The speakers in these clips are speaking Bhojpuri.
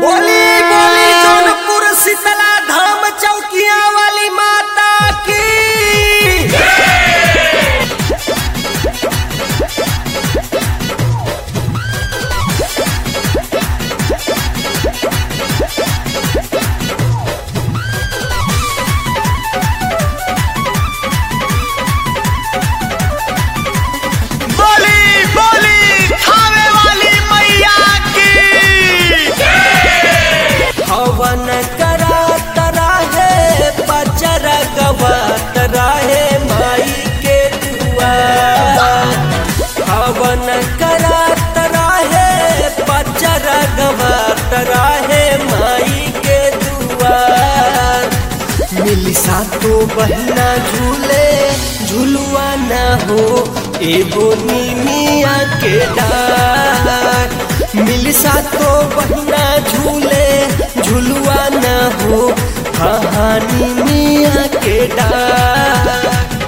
बोली बोली जौनपुर शीतला धाम चौकिया वाली माता की बोली बोली खावे वाली मैया की हवन करा तरा है पचर गवा तरा है माई के दुआर हवन करा तरा है पचर गवा तरा है माई के दुआर मिली सातो बहना झूले झुलुआ न हो एगो नीमिया के डार मिली सातो बहना झूले झुलुआ न हो कहानी मिया के डार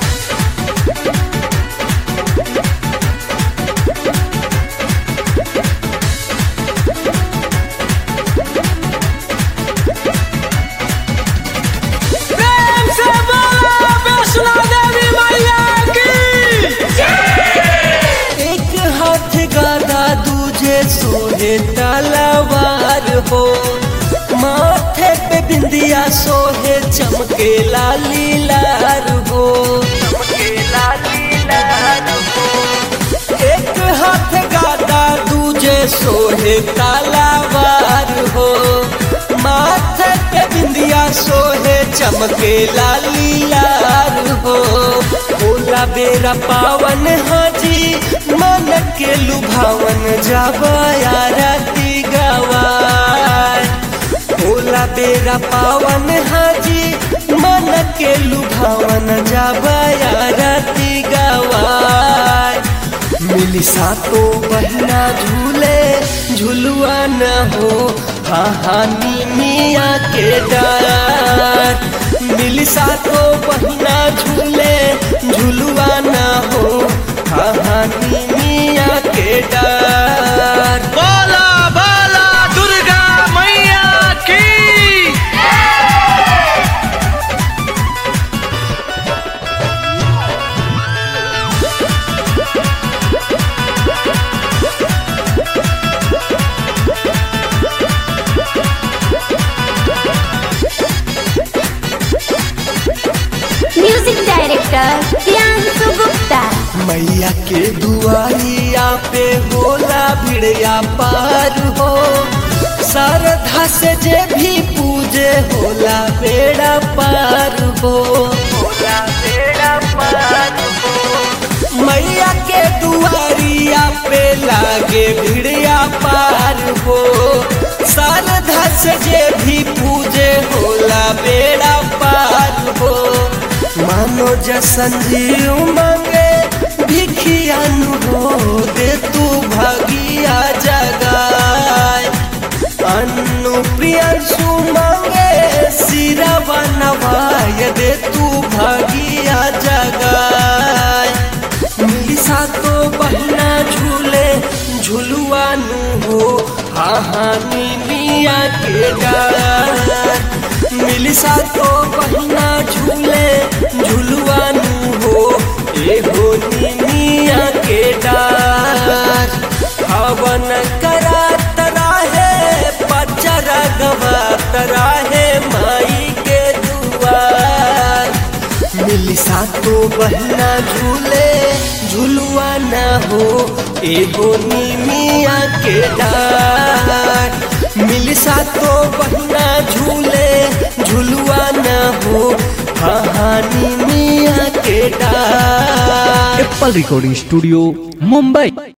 प्रेम से बोलो वैष्णो देवी मैया की एक हाथ गादा दूजे सोहे तलवार हो माथे पे बिंदिया सोहे चमके लाली लार हो चमके लाली लार हो एक हाथ गादा दूजे सोहे तलवार हो माथे पे बिंदिया सोहे चमके लाली लाल हो भोला बेरा पावन हाजी मन के लुभावन जाबया राती गवार भोला बेरा पावन हाजी मन के लुभावन जाबया राती गवार मिली सातो बहना झूले झुलुआ न हो कहानी मिया के डार मिली सातो बहना झूले झुलुआ न हो कहानी मिया के डार बोला बोला दुर्गा मैया की म्यूजिक डायरेक्टर प्रियांशु गुप्ता मैया के दुआरिया पे होला भिड़िया पार हो श्रद्धा से जे भी पूजे होला बेड़ा पार हो होला बेड़ा पार हो मैया के दुआरिया पे लागे भिड़िया पार हो श्रद्धा से जे भी पूजे होला बेड़ा पार हो मानो जसन जीव मांगे भिखियानु हो दे तू भागिया जगाए अनु प्रियंशु मांगे सिरवा नवाय दे तू भागिया जगाए मिली सातो बहना झूले झुलुआनु हो हाहानी मिया के डार मिली सातो बहना झूले झुलुआनु हो एगो मिया के डार हवन करा तरा है पचर गवा तरा है माई के दुआर मिली सातो बहना झूले झुलुआ न हो एगो नीमिया के डार मिली सातो बहना झूले झुलुआ न हो कहानी मिया के डार एप्पल रिकॉर्डिंग स्टूडियो मुंबई